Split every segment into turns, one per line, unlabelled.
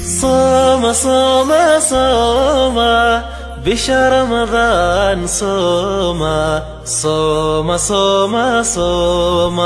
صام صام صام بشهر رمضان صوم صوم صوم صوم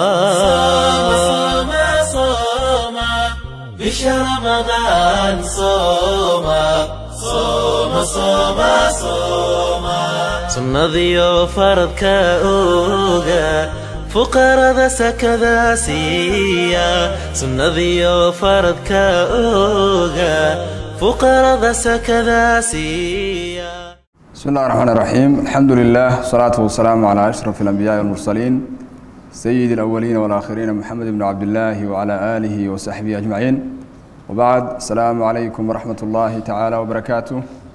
صام صام بشهر رمضان صوم صوم صوم صوم sunnadiyo faradka oga fuqarada sakada siiya sunnadiyo faradka oga fuqarada sakada siiya
بسم الله الرحمن الرحيم الحمد لله والصلاة والسلام على أشرف الأنبياء والمرسلين سيد الأولين والآخرين محمد بن عبد الله وعلى آله وصحبه أجمعين وبعد السلام عليكم ورحمة الله تعالى وبركاته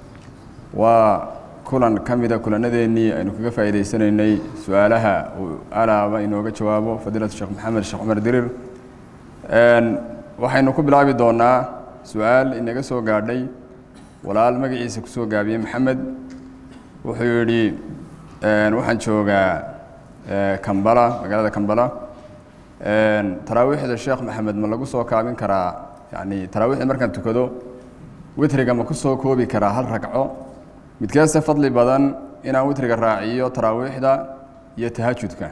وكلا كمدا كلا نديني أنه كيف إذا سنيني سؤالها على ما إنه جوابه فضيلة الشيخ محمد الشيخ عمر درير waxaynu ku bilaabi doonaa su-aal inaga soo gaadhay walaal magaciisa kusoo gaabiyey maxamed wuxuu yidhi waxaan joogaa kambala magaalada kambala taraawiixda sheekh maxamed ma lagu soo kaabin karaa yani taraawiixda markaan tukado witriga ma ku soo koobi karaa hal ragco midkeese fadli badan inaan witriga raaciyo taraawiixda iyo tahajudka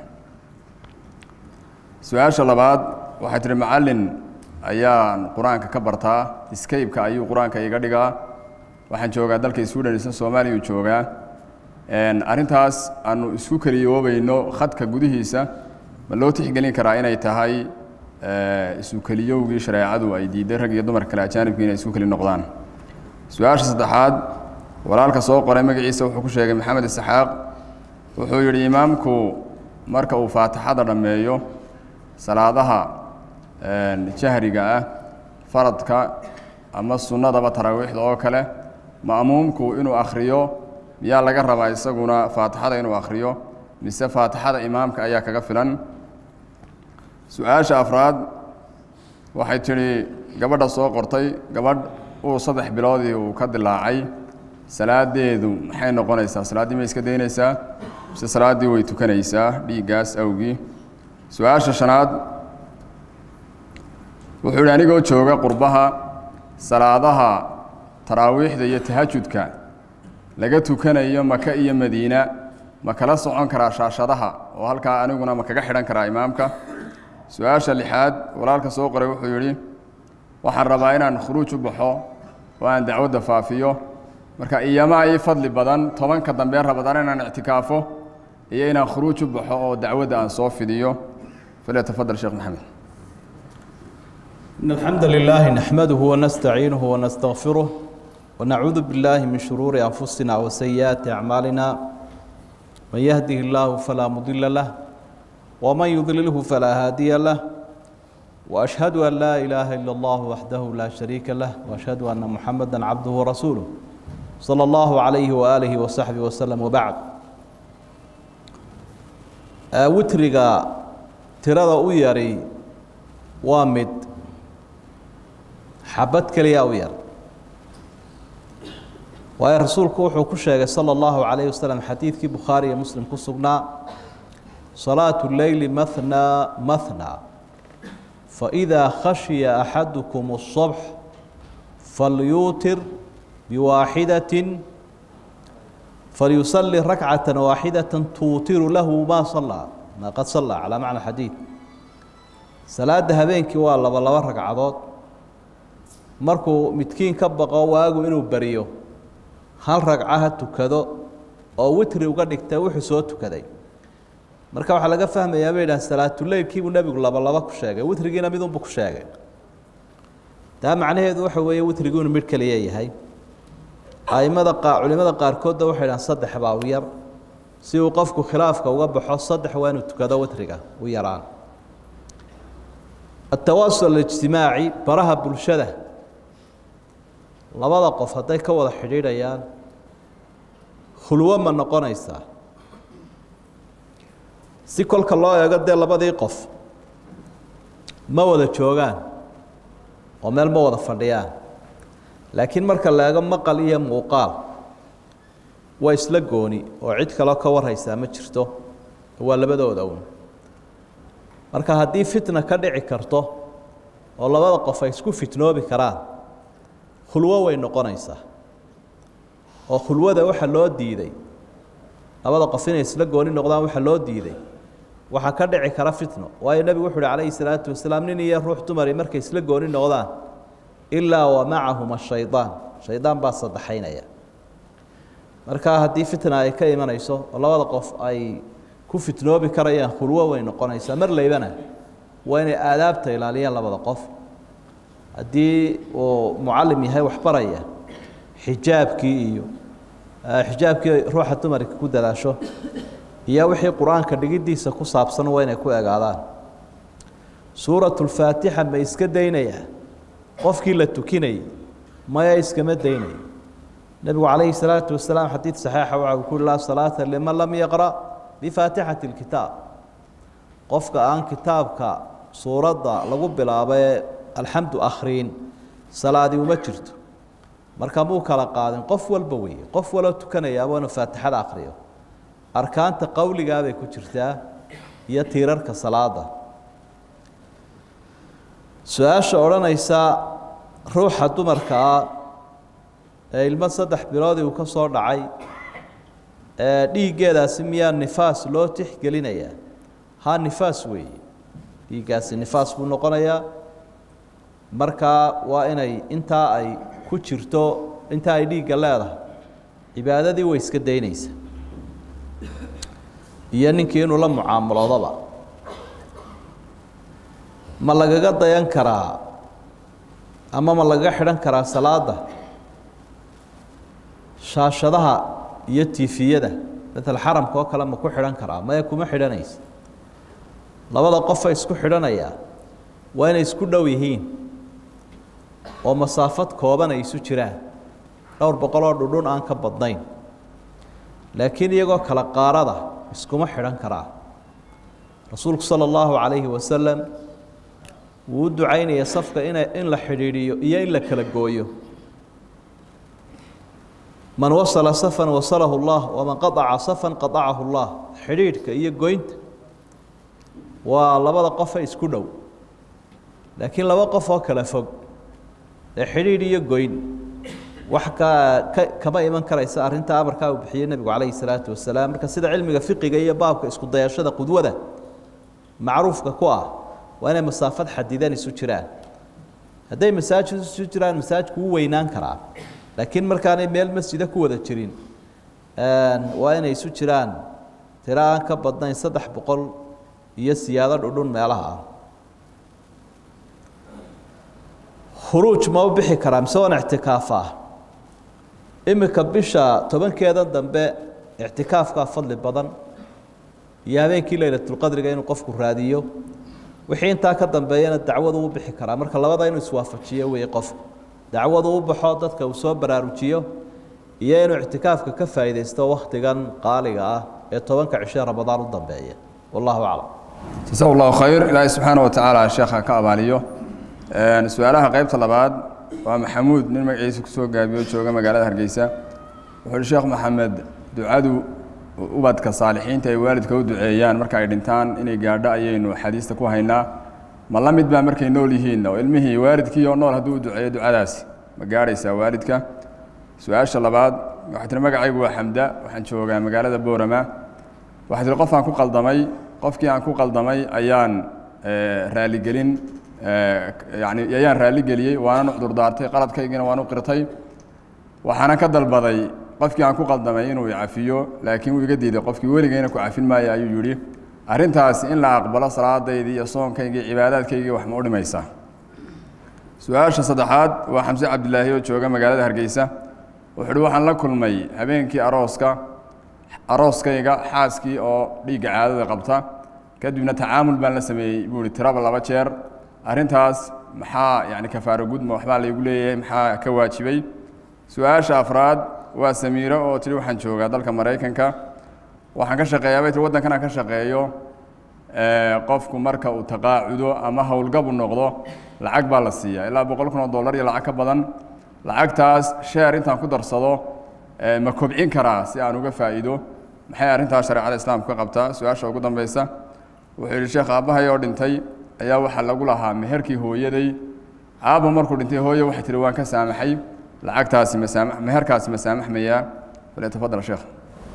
su-aasha labaad waxay tihi macallin ayaan qur-aanka ka bartaa scaybeka ayuu qur-aanka iga dhigaa waxaan joogaa dalka sweden isna soomaaliya joogaa arrintaas aanu isku keliyoobayno khadka gudihiisa ma loo tixgelin karaa inay tahay isu keliyowgii shareecadu ay diiday rag iyo dumar kale ajaanibkii inay isku keli noqdaan su-aasha saddexaad walaalka soo qoray magaciisa wuxuu ku sheegay maxamed isxaaq wuxuu yidhi imaamku marka uu faatixada dhammeeyo salaadaha jahriga ah faradka ama sunnadaba taraawiixda oo kale ma'muumku inuu akhriyo miyaa laga rabaa isaguna faatixada inuu akhriyo mise faatixada imaamka ayaa kaga filan su-aasha afraad waxay tidhi gabadha soo qortay gabadh uu saddex biloodii uu ka dilaacay salaadeedu maxay noqonaysaa salaaddii may iska daynaysaa mise salaaddii way tukanaysaa dhiiggaas awgii su-aasha shanaad wuxuu yidhi anigoo jooga qurbaha salaadaha taraawiixda iyo tahajudka laga tukanayo maka iyo madiina ma kala socon karaa shaashadaha oo halkaa aniguna ma kaga xidhan karaa imaamka su-aasha lixaad walaalka soo qoray wuxuu yidhi waxaan rabaa inaan khuruuj u baxo oo aan dacwadda faafiyo marka iyamaa ii fadli badan tobanka dambe rabadaan inaan ictikaafo iyo inaan khuruuj u baxo oo dacwadda aan soo fidiyo falyatafadal sheekh maxamed
إن الحمد لله نحمده ونستعينه ونستغفره ونعوذ بالله من شرور أنفسنا وسيئات أعمالنا من يهده الله فلا مضل له ومن يضلله فلا هادي له وأشهد أن لا إله إلا الله وحده لا شريك له وأشهد أن محمدا عبده ورسوله صلى الله عليه وآله وصحبه وسلم وبعد وترقى ترى ويري وامد xabad keliyaa u yar waayo rasuulku wuxuu ku sheegay sala allahu calayhi wasalam xadiidkii bukhaari iyo muslim ku sugnaa salaatu leyli mathnaa mathnaa faidaa khashiya axadukum الصubx falyuutir biwaaxidatin falyusali rakcata waaxidata tuutiru lahu ma salaa ma qad salaa calaa macna xadiid salaada habeenkii waa laba laba ragcadood markuu midkiin ka baqo waagu inuu beriyo hal ragca ha tukado oo witri uga dhigta wuxuu soo tukaday marka waxaa laga fahmayaa bay idhaha salaatuleylkiibuu nebigu laba laba ku sheegay witrigiina midunbu ku sheegay taa macnaheedu waxa weeye witrigu inuu midh keliya yahay aimada qaa culimada qaarkoodna waxay dhahaan saddex baa u yar si uu qofku khilaafka uga baxo saddex waa inuu tukado witriga u yaraan atawaasul alijtimaaci baraha bulshada labada qof hadday ka wada xidhiidhayaan khulwo ma noqonaysaa si kolka loo eego dee labadii qof ma wada joogaan oo meel ma wada fadhiyaan laakiin marka la eego maqal iyo muuqaal waa isla gooni oo cid kaloo ka warhaysaa ma jirto waa labadooda un marka haddii fitna ka dhici karto oo labada qof ay isku fitnoobi karaan khulwo way noqonaysaa oo khulwada waxa loo diiday labada qof inay isla gooni noqdaan waxa loo diiday waxaa ka dhici kara fitno waayo nebigu wuxu uhi calayhi salaatu wasalaam nin iyo ruux dumari markay isla gooni noqdaan ilaa wa macahuma shaydaan shaydaan baa saddexaynaya markaa haddii fitna ay ka imanayso oo labada qof ay ku fitnoobi karayaan khulwo way noqonaysaa mar laybana waa inay aadaabta ilaaliyaan labada qof haddii uu mucallim yahay waxbaraya xijaabkii iyo xijaabkii ruuxa dumarka ku dadaasho iyo wixii qur-aanka dhigiddiisa ku saabsan waa inay ku egaadaan suuratulfaatixa ma iska daynayaa qofkii la tukinayay maya iskama daynayo nebigu calayhi salaatu wasalaam xadiid saxiixa waxa uu ku uhi laa salaata liman lam yaqra' bifaatixati lkitaab qofka aan kitaabka suuradda lagu bilaabo ee alxamdu akhriin salaadi uma jirto marka muu kala qaadin qof walba weeye qof waloo tukanayaaba inuu faatixada akhriyo arkaanta qowligaa bay ku jirtaa iyo tiirarka salaada su-aasha odhanaysa ruuxa dumarkaa ee ilmo saddex biloodii uu ka soo dhacay ee dhiiggeedaasi miyaa nifaas loo tixgelinayaa ha nifaas weeye dhiiggaasi nifaas buu noqonayaa markaa waa inay intaa ay ku jirto intaa ay dhiigga leedahay cibaadadii way iska daynaysa iyo ninkii inuu la mucaamaloodaba ma lagaga dayan karaa ama ma lagaga xidhan karaa salaada shaashadaha iyo tiifiyada maala xaramka oo kale ma ku xidhan karaa maya kuma xidhanaysa labada qofa isku xidhanayaa waa inay isku dhow yihiin oo masaafad kooban ay isu jiraan dhowr boqol oo dhudhun aan ka badnayn laakiin iyagoo kala qaarada iskuma xidhan karaa rasuulku sala allahu calayhi wasalam wuu u ducaynaya safka ina in la xidhiidhiyo iyo in la kala gooyo man wasala safan wasalahu llah waman qaaca safan qaacahu llah xidhiidhka iyo goynta waa labada qofe isku dhow laakiin laba qof oo kala fog ee xidhiidh iyo goyn wax ka ka kama iman karaysa arrinta amarkaa uu bixiyey nebigu calayhi salaatu wasalaam marka sida cilmiga fiqiga iyo baabka isku dayashada qudwada macruufka ku ah waa inay masaafad xadidan isu jiraan hadday masaajid isu jiraan masaajidku u weynaan karaa laakiin markaanay meel masjida ku wada jirin waa inay isu jiraan tiro aan ka badnayn saddex boqol iyo siyaado dhudhun meelaha ah khuruuj ma u bixi karaa mise waan ictikaafaa iminka bisha tobankeedan dambe ictikaafkaa fadli badan iyo habeenkii leylatulqadriga inuu qofku raadiyo wixii intaa ka dambeeyana dacwadu u bixi karaa marka labada inuu iswaafajiyo weeye qofku dacwadu u baxo dadka uu soo baraarujiyo iyo inuu ictikaafka ka faa'iidaysto wakhtigan qaaliga ah ee tobanka cishe ramadaan u dambeeya wallahu aclam
jasa allahu khayr ilaahay subxaana wa tacaala sheekha ka abaaliyo su-aalaha qaybta labaad waa maxamuud nin magaciisa kusoo gaabiyo jooga magaalada hargeysa wuxuu uhi sheekh maxamed ducadu ubadka saalixiinta ay waalidka u duceeyaan marka ay dhintaan inay gaadho ayaynu xadiista ku haynaa ma la mid baa markay nool yihiin oo ilmihii waalidkii oo nool hadduu u duceeyo ducadaasi ma gaadhaysaa waalidka su-aasha labaad waxay tihi magacaygu waa xamda waxaan joogaa magaalada boorama waxay tihi qof aan ku qaldamay qofkii aan ku qaldamay ayaan raaligelin yani ayaan raaligeliyey waana cudurdaartay qaladkaygiina waan u qirtay waxaana ka dalbaday qofkii aan ku qaldamay inuu cafiyo laakiin wuu iga diiday qofkii weligayna ku cafin maayo ayuu yidhi arrintaasi in la aqbalo salaadaydii iyo soonkaygii cibaadaadkaygii wax ma u dhimaysaa su-aasha saddexaad waa xamse cabdilaahi oo jooga magaalada hargeysa wuxuu uhi waxaan la kulmay habeenkii arooska arooskayga xaaskii oo dhiigga caadada qabta kadibna tacaamul baan la sameeyey buu ihi tiraba laba jeer arrintaas maxaa yani kafaaro gudma waxbaa laygu leeyahay maxaa ka waajibay su-aasha afraad waa samiiro oo tihi waxaan joogaa dalka maraykanka waxaan ka shaqeeyaa bay tii waddankan aan ka shaqeeyo qofku marka uu taqaacudo ama howlgabu noqdo lacag baa la siiyaa ilaa boqol kun oo dollar iyo lacag ka badan lacagtaas sheer intaan ku darsado ma kobcin karaa si aan uga faa'iido maxay arrintaas shareecada islaamku ka qabtaa su-aasha ugu dambeysa wuxuu yidhi sheekh aabbahay oo dhintay ayaa waxaa lagu lahaa meherkii hooyaday aabba markuu dhintay hooye waxay tihi waan ka saamaxay lacagtaasi masaamax meherkaasi masaamaxmayaa falyatafadal sheekh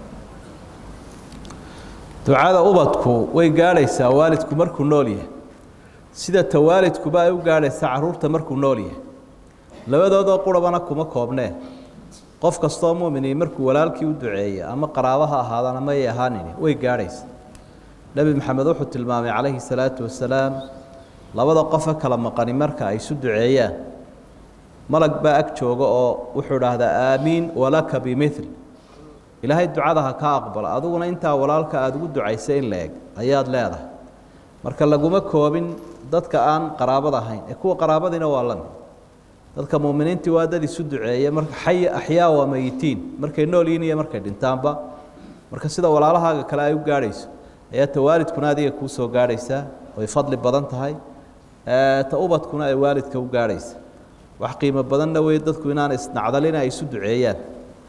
ducada ubadku way gaadhaysaa waalidku markuu nool yahay sida ta waalidkuba ay u gaadhaysaa carruurta markuu nool yahay labadoodoo qurabana kuma koobneen qof kastoo mu'minii markuu walaalkii u duceeya ama qaraabo ha ahaadaan ama ay ahaanini way gaadhaysa nebi maxamed wuxuu tilmaamay calayhi salaatu wasalaam labada qofe kala maqani marka ay isu duceeyaan malag baa ag jooga oo wuxuu idhaahdaa aamiin walaka bimil ilaahay ducada ha ka aqbala adiguna intaa walaalka aada ugu ducaysay in la eg ayaad leedahay marka laguma koobin dadka aan qaraabada ahayn ee kuwa qaraabadiina waa la mid dadka muuminiintii waa dad isu duceeya marka xay axyaa waa mayitiin markay nool yihiin iyo markay dhintaanba marka sida walaalahaaga kale ay u gaadhayso ayaa ta waalidkuna adiga kuu soo gaadhaysaa way fadli badan tahay ta ubadkuna ay waalidka u gaadhaysa wax qiimo badanna wey dadku inaan isnacdalin ay isu duceeyaan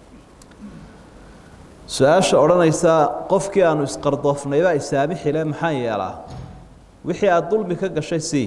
su-aasha odhanaysa qofkii aanu isqardoofnayba isaamixile maxaan yeelaa wixii aada dulmi ka gashay sii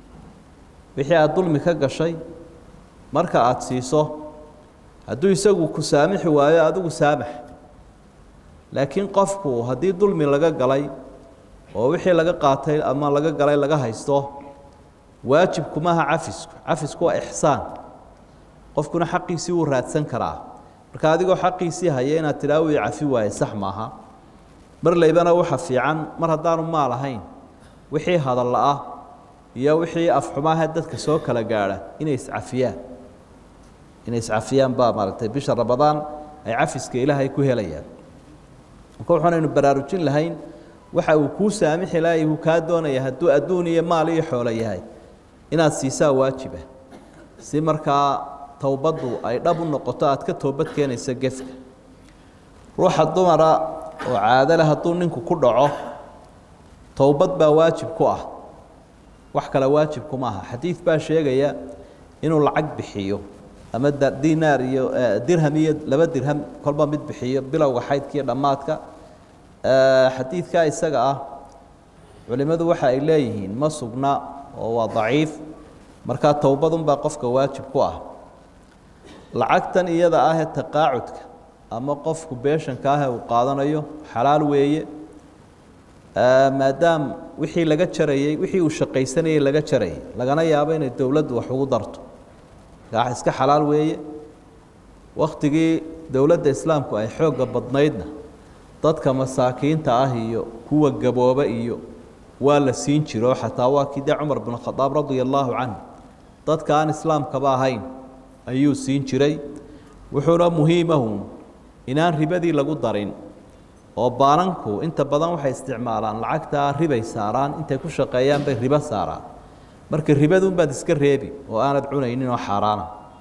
wixii aada dulmi ka gashay marka aada siiso hadduu isagu ku saamixi waayo adigu saamax laakiin qofku haddii dulmi laga galay oo wixii laga qaatay ama laga galay laga haysto waajibku maaha cafisku cafisku waa ixsaan qofkuna xaqiisii wuu raadsan karaa marka adigoo xaqiisii haya inaad tidhaa wii cafi waaye sax maaha mar laybana waxa fiican mar haddaanu maal ahayn wixii hadalla ah iyo wixii afxumaaha dadka soo kala gaadha inay iscafiyaan inay iscafiyaan baa maaragtay bisha ramadaan ay cafiska ilaahay ku helayaan marka waxaanaynu baraarujin lahayn waxa uu kuu saamixi lahay uu kaa doonaya hadduu adduun iyo maal iyo xoolo yahay inaad siisaa waajiba si markaa towbaddu ay dhab u noqoto aad ka toobad keenaysa gefka ruuxa dumara oo caadale hadduu ninku ku dhaco towbad baa waajib ku ah wax kale waajibku maaha xadiid baa sheegaya inuu lacag bixiyo ama dinaar iyo dirham iyo laba dirham kolba mid bixiyo bilowga xaydka iyo dhammaadka xadiidkaa isaga ah culimmadu waxa ay leeyihiin ma sugna oo waa daciif markaa towbadunbaa qofka waajib ku ah lacagtan iyada ah ee taqaacudka ama qofku beeshanka ah ee uu qaadanayo xalaal weeye maadaam wixii laga jarayey wixii uu shaqaysanayey laga jarayay lagana yaabo inay dowladdu wax ugu darto gaa iska xalaal weeye wakhtigii dowladda islaamku ay xoogga badnaydna dadka masaakiinta ah iyo kuwa gabooba iyo waa la siin jiro xataa waa kii dee cumar bin khadaab radia allaahu canhu dadka aan islaamkaba ahayn ayuu siin jiray wuxuuna muhiimahu inaan ribadii lagu darin oo baananku inta badan waxay isticmaalaan lacagtaa ribay saaraan intay ku shaqeeyaan bay ribo saaraan marka ribadunbaad iska reebi oo aanad cunaynin oo xaaraana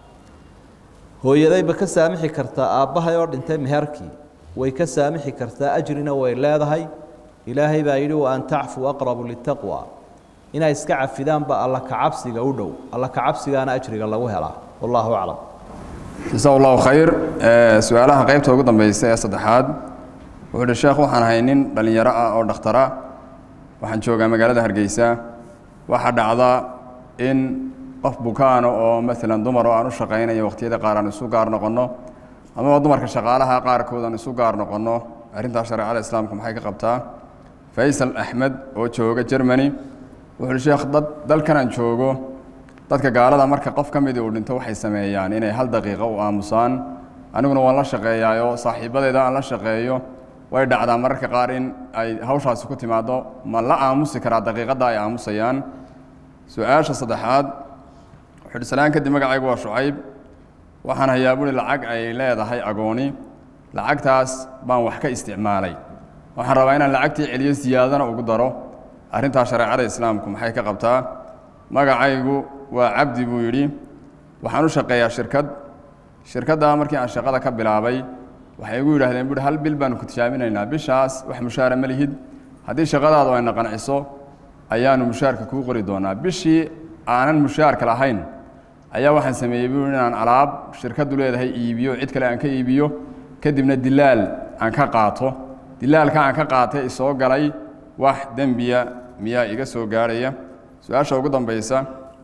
hooyadayba ka saamixi kartaa aabbahay oo dhintay meherkii way ka saamixi kartaa ajrina way leedahay ilaahay baa yidhi wa an tacfuu aqrabu litaqwa inay iska cafidaanba alla kacabsiga u dhow alla kacabsigaana ajriga lagu helaa wallahu aclam
jasa allahu khayr su-aalaha qaybta ugu dambeysa ee saddexaad wuxuu uhi sheekh waxaan ahay nin dhallinyaro ah oo dhakhtara waxaan joogaa magaalada hargeysa waxaa dhacda in qof bukaano oo maalan dumar oo aan u shaqaynayo wakhtiyada qaar aan isu gaar noqonno amaba dumarka shaqaalaha qaarkood aan isu gaar noqonno arrintaas shareecada islaamka maxay ka qabtaa faysal axmed oo jooga germany wuxuu uhi sheekh dad dalkan aan joogo dadka gaalada marka qof ka midii uu dhinto waxay sameeyaan inay hal daqiiqo u aamusaan aniguna waan la shaqeeyaayo saaxiibadeeda aan la shaqeeyo way dhacdaa mararka qaar in ay hawshaasi ku timaado ma la aamusi karaa daqiiqadda ay aamusayaan su-aasha saddexaad wuxuu uhi salaan kadib magacaygu waa shucayb waxaan hayaa buhi lacag ay leedahay agooni lacagtaas baan wax ka isticmaalay waxaan rabaa inaan lacagtii celiyo siyaadana ugu daro arrintaas shareecada islaamku maxay ka qabtaa magacaygu waa cabdi buu yidhi waxaan u shaqeeyaa shirkad shirkaddaa markii aan shaqada ka bilaabay waxay igu yidhaahdeen buhi hal bil baanu ku tijaaminaynaa bishaas wax mushaara ma lihid haddii shaqadaadu ayna qanciso ayaanu mushaarka kuu qori doonaa bishii aanan mushaarka lahayn ayaa waxaan sameeyey buu inaan alaab shirkaddu leedahay iibiyo cid kale aan ka iibiyo kadibna dilaal aan ka qaato dilaalka aan ka qaatay isoo galay wax dembiya miyaa iga soo gaadhaya su-aasha ugu dambaysa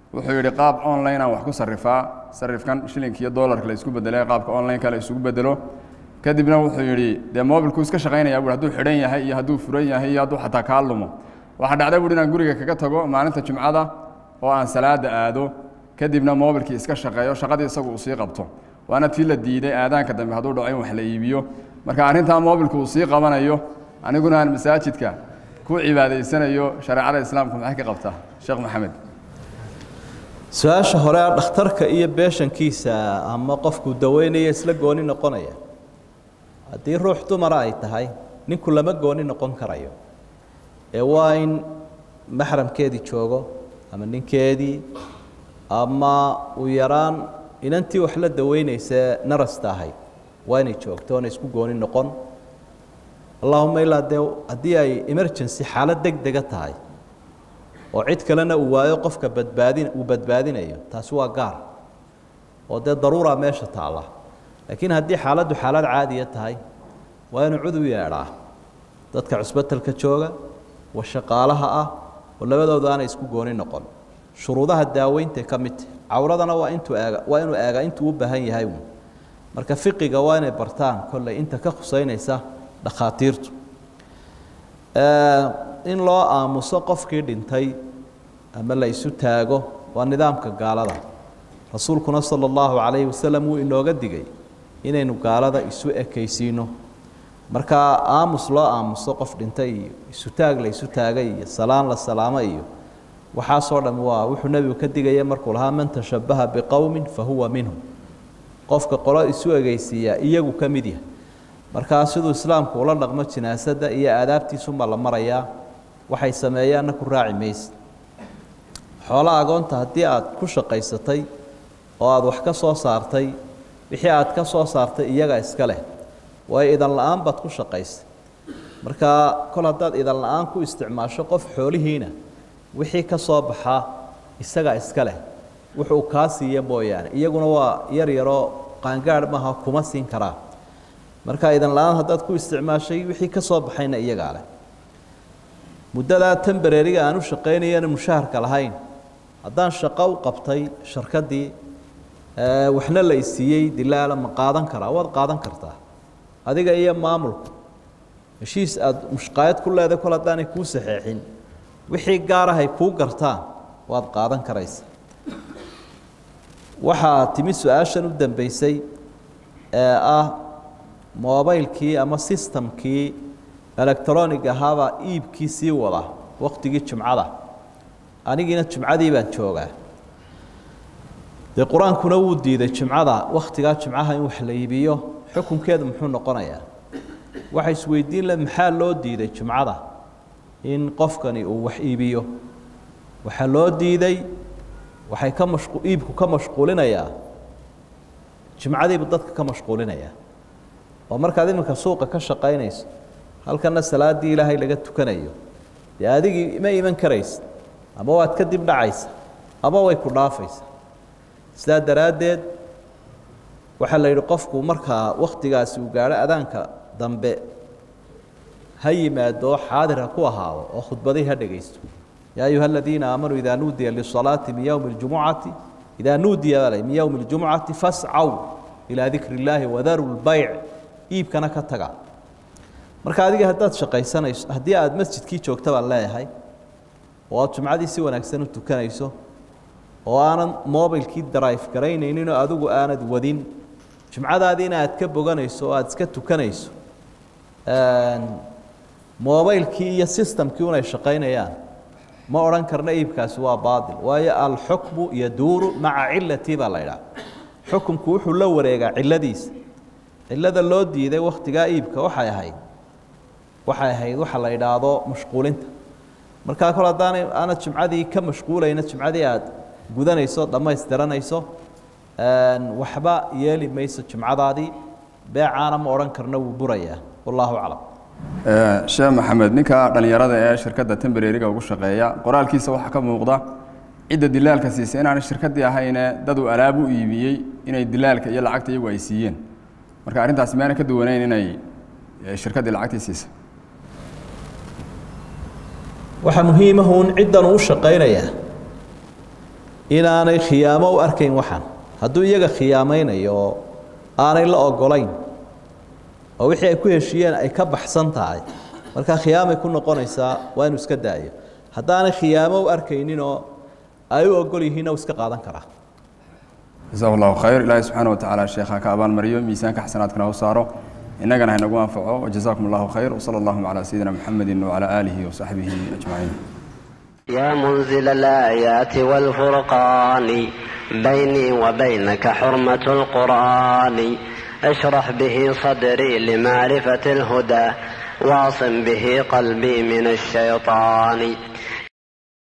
wuxuu yidhi qaab online aan wax ku sarrifaa sarrifkan shilinka iyo dollarka la isku bedelay qaabka online-ka la isugu bedelo kadibna wuxuu yidhi dee mobilku iska shaqaynaya buui hadduu xidhan yahay iyo hadduu furan yahay iyo hadduu xataa kaa lumo waxaa dhacda buuhi inaan guriga kaga tago maalinta jumcada oo aan salaada aado kadibna mobilkii iska shaqeeyo shaqadii isagu uu sii qabto waana tii la diiday aadaanka dambe hadduu dhaco in wax la iibiyo marka arrintaa mobilku uu sii qabanayo aniguna aan masaajidka ku cibaadaysanayo shareecada islaamka maxay ka qabtaa sheekh maxamed
su-aasha hore a dhakhtarka iyo beeshankiisa ama qofkuu daweynaya isla gooni noqonaya haddii ruux dumara ay tahay ninku lama gooni noqon karayo ee waa in maxramkeedii joogo ama ninkeedii ama uu yaraan inantii wax la daweynaysa narasta ahayd waa inay joogto oona isku gooni noqon allahuma ilaa dee haddii ay emergency xaalad deg dega tahay oo cid kalena uu waayo qofka badbaadin uu badbaadinayo taasi waa gaar oo dee daruura meesha taalla laakiin haddii xaaladdu xaalad caadiya tahay waa inuu cud u yeedhaa dadka cusbatalka jooga wa shaqaalaha ah oo labadooda aanay isku gooni noqon shuruudaha daaweynta ka mid tahy cawradana waa intuu eega waa inuu eega intuu u baahan yahay uun marka fiqiga waa inay bartaan kolley inta ka khuseynaysa dhakhaatiirtu in loo aamuso qofkii dhintay ama la isu taago waa nidaamka gaalada rasuulkuna sala allahu calayhi wasalam wuu inooga digay inaynu gaalada isu ekaysiino markaa aamus loo aamuso qof dhintay iyo isu taag la isu taagay iyo salaan la salaamo iyo waxaasoo dham waa wuxuu nebigu ka digaya markuu lahaa man tashabbaha biqowmin fa huwa minhum qofka qolo isu egeysiiyaa iyagu ka mid yahay markaa siduu islaamku ula dhaqmo jinaasadda iyo aadaabtiisunbaa la marayaa waxay sameeyaanna ku raaci mayse xoolaha agoonta haddii aad ku shaqaysatay oo aada wax ka soo saartay wixii aad ka soo saartay iyaga iska leh waayo idan la-aan baad ku shaqaysay markaa kol haddaad idan la-aan ku isticmaasho qof xoolihiina wixii ka soo baxaa isaga iska leh wuxuu kaa siiya mooyaane iyaguna waa yar yaroo qaangaadh maaha kuma siin karaa marka idan la-aan haddaad ku isticmaashay wixii ka soo baxayna iyagaa leh muddadaa tembareeriga aan u shaqaynayana mushaharka lahayn haddaan shaqo u qabtay sharkaddii waxna la isiiyey dilaala ma qaadan karaa waad qaadan kartaa adiga iyo maamulku heshiis aada mushqaayad ku leedahay kol haddaanay kuu saxeexin wixii gaarahay kuu gartaan waad qaadan karaysa waxaa timi su-aashan u dambeysay ee ah mobaylkii ama sistamkii electronic ahaabaa iibkii sii wada waktigii jumcada anigiina jumcadii baan joogaa dee qur-aankuna wuu diiday jumcada wakhtigaa jumcaha in wax la iibiyo xukunkeedu muxuu noqonayaa waxa isweydiin le maxaa loo diiday jumcada in qofkani uu wax iibiyo waxaa loo diiday waxay ka mashqu iibku ka mashquulinayaa jumcadiibu dadka ka mashquulinayaa oo markaad iminka suuqa ka shaqaynayso halkana salaaddii ilaahay laga tukanayo dee adigii ma iman karaysa ama waad ka dib dhacaysa ama way ku dhaafaysa sidaa daraaddeed waxaa la yidhi qofku markaa wakhtigaasi uu gaadho adaanka dambe ha yimaado oo xaadir ha ku ahaado oo khudbadii ha dhegaysto yaa ayuha aladiina aamanuu idaa nuudiya lisalaati min yowmi اljumucati idaa nuudiya baa min yowmi اljumucati fascaw ilaa dikri illaahi wadaru lbayc iibkana ka taga marka adiga haddaad shaqaysanayso haddii aada masjidkii joogta baan leeyahay oo aad jumcadii si wanaagsan u tukanayso oo aanad mobilkii drive garaynayninoo adigu aanad wadin jumcadaadiina aad ka boganayso oo aada iska tukanayso mobilkii iyo systemkii unay shaqaynayaan ma odhan karna iibkaasi waa baatil waayo alxukmu yaduuru maca cilatii baa la idhaha xukumku wuxuu la wareegaa ciladiisa cilada loo diiday wakhtigaa iibka waxay ahayd waxay ahayd waxa la idhaahdo mashquulinta markaa kol haddaanay aanad jumcadii ka mashquulayna jumcadii aad gudanayso dhammaystiranayso waxba yeeli mayso jumcadaadii beecaana ma odhan karna wuu burayaa wallaahu aclam
sheekh maxamed ninka dhallinyarada ee shirkadda tembareeriga ugu shaqeeya qoraalkiisa waxaa ka muuqda cidda dilaalka siisay inaanay shirkaddii ahayne dad uu alaab u iibiyey inay dilaalka iyo lacagta iyagu ay siiyeen marka arrintaasi maana ka duwanayn inay shirkaddii lacagtii siisay
waxaa muhiimahuun ciddan uu shaqaynayaa inaanay khiyaamo u arkayn waxaan hadduu iyaga khiyaamaynayo oo aanay la ogolayn oo wixii ay ku heshiiyeen ay ka baxsan tahay markaa khiyaamay ku noqonaysaa waa inuu iska daayo haddaanay khiyaamo u arkayninoo ay u ogol yihiinna uu iska qaadan karaa
jasahu allahu khayr ilaahay subxaana watacaala sheekha ka abaalmariyo miisaanka xasanaadkana u saaro innagana haynagu anfaco wajazaakum allahu khayr wsala allahuma calaa sayidina muxamedi wacalaa aalihi wasaxbihi ajmaciin
يا منزل الآيات والفرقان بيني وبينك حرمة القرآن اشرح به صدري لمعرفة الهدى واعصم به قلبي من الشيطان